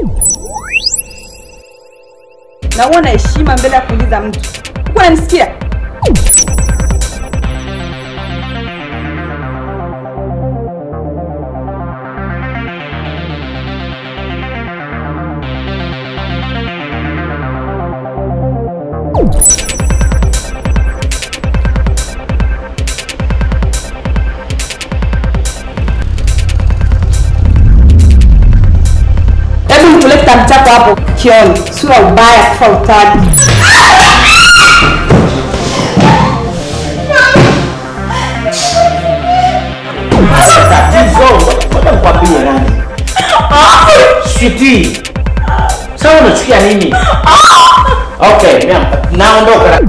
na uwe na heshima mbele ya kuuliza mtu. Uko unanisikia? Hebu nitolee kitabu chako hapo kioni, sura ubaya kufa utadi. Tatizo, ngoja nikwambie nani. Sweetie. Sasa unachukia nini? Okay, mia- naondoka.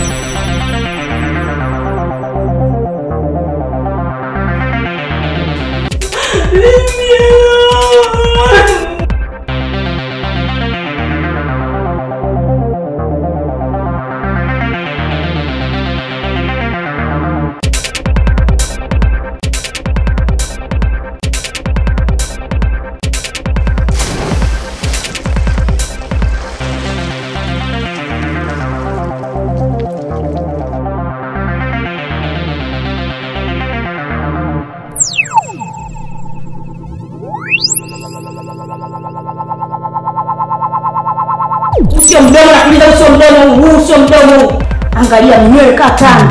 Usio mdomo nakuuliza, usio mdomo huu, usio mdomo huu. Angalia mwenyewe kaa tambi.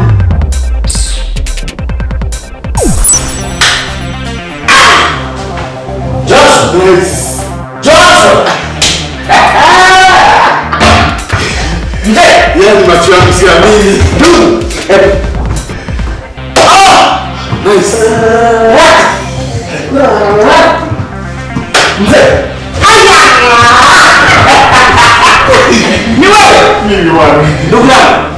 Joshua. Joshua. Mzee. Yaani macho yangu siamini. Du. Eh, Nice. Mzee. Ni wewe. Mimi bwana. Ndugu yangu.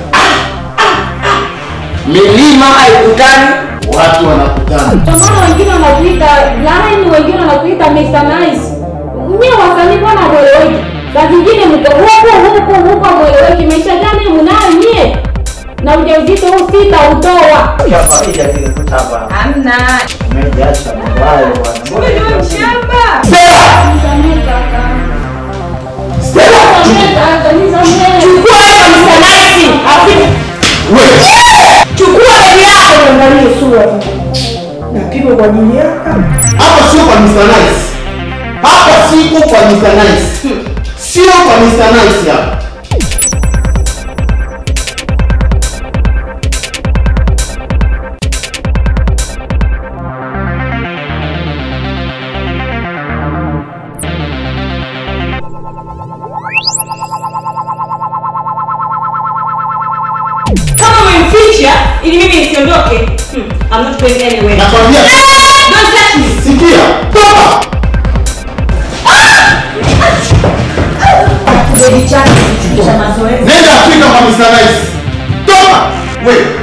Milima haikutani. Watu wanakutana. Ndio maana wengine wanakuita line, wengine wanakuita Mr. Nice. Nyie wasanii mbona mweleweki? Saa zingine mko huku huku huko mweleweki. Maisha gani mnayo nyie? Na ujauzito huu sitautoa. Hapa hija zilikuta hapa. Hamna. Umejiacha mambo hayo bwana. Mbona Wewe ndio hivyo? mshamba. Stella. Nisamehe kaka. Stella. Nisamehe kaka, nisamehe. Chukua hiyo Mr. Nice. Afi- Wewe. Chukua begi yako. Angalie sura. Napigwa kwa ajili yako. Hapa sio kwa Mr. Nice. Hapa siko kwa Mr. Nice. Sio kwa Mr. Nice hapa. Kama umemficha ili mimi nisiondoke. Hmm, I'm not going anywhere. Nakwambia Don't touch me. sikia. Toka. Kibedi chake cha mazoezi. Nenda Afrika kwa Mr. Nice. Toka. Wewe.